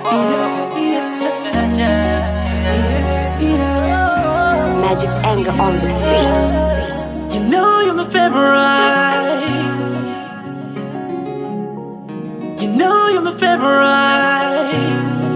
Magic's anger on the beat. You know you're my favorite. You know you're my favorite.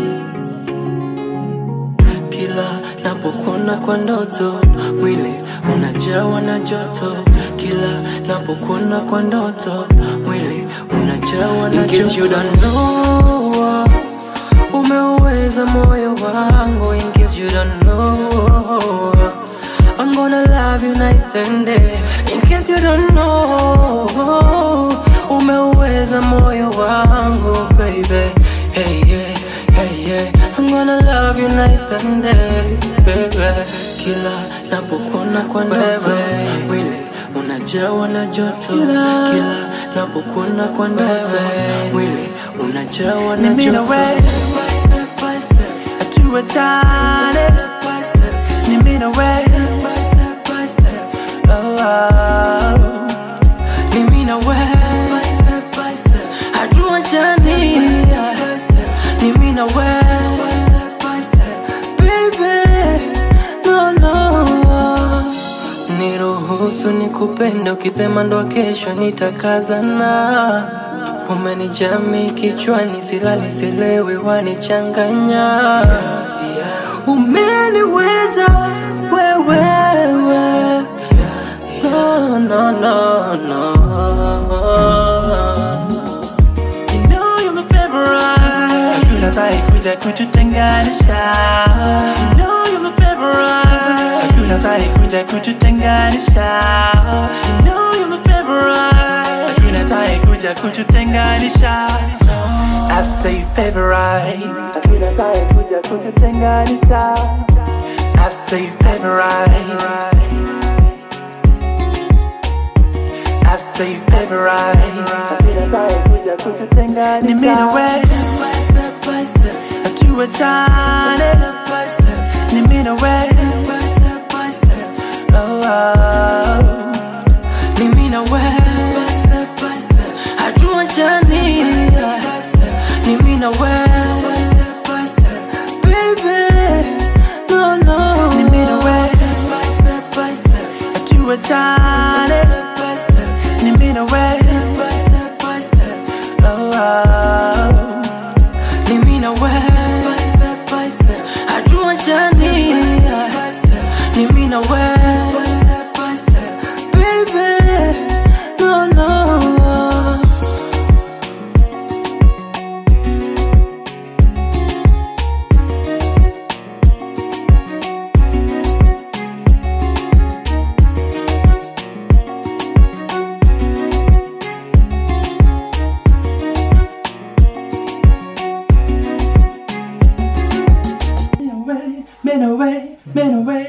Kila napokuona kwa ndoto, mwili unajawa na joto. Kila napokuona kwa ndoto, mwili unajawa na joto. In case you don't know, umeuweza moyo wangu. In case you don't know, I'm gonna love you night and day. In case you don't know, umeuweza moyo wangu, baby. Hey, yeah, hey, yeah. I'm gonna love you night and day, baby. Kila napokuona kwa ndoto, mwili unajawa na joto. Kila napokuona kwa ndoto, mwili unajawa na Mimi na joto. wewe. Step by step by step. tuachane Step by step. ni mimi na wewe Step by step by step. oh, oh. Ni mimi na wewe. Step by step. Hatuachani. Ni mimi na wewe. Step by step. Baby, no, no. Niruhusu nikupende, ukisema ndo kesho nitakazana. Umenijami kichwani, silali silewi, wanichanganya. Umeniweza wewewe, no, no, no, no. You know you're my favorite Hakuna tai kuja kututenganisha You know you're my favorite Hakuna tai kuja kututenganisha You know you're my favorite Hakuna tai kuja kututenganisha I say favorite Hakuna tai kuja kututenganisha I say favorite I say favorite Ni mimi na wewe Step by step, tuachane step by step, ni mimi na wewe step by step by step. oh, oh. Ni mimi na wewe. Step by step, hatuachani. Ni mimi na wewe. Step by step, baby, no, no. Ni mimi na wewe. Step by step by step, tuachane step by step, ni mimi na wewe step by step by step. oh, oh. Ni mimi na wewe. Step by step, hatuachani. Ni mimi na wewe. Step by step, baby, no, no. Men away, men away, men away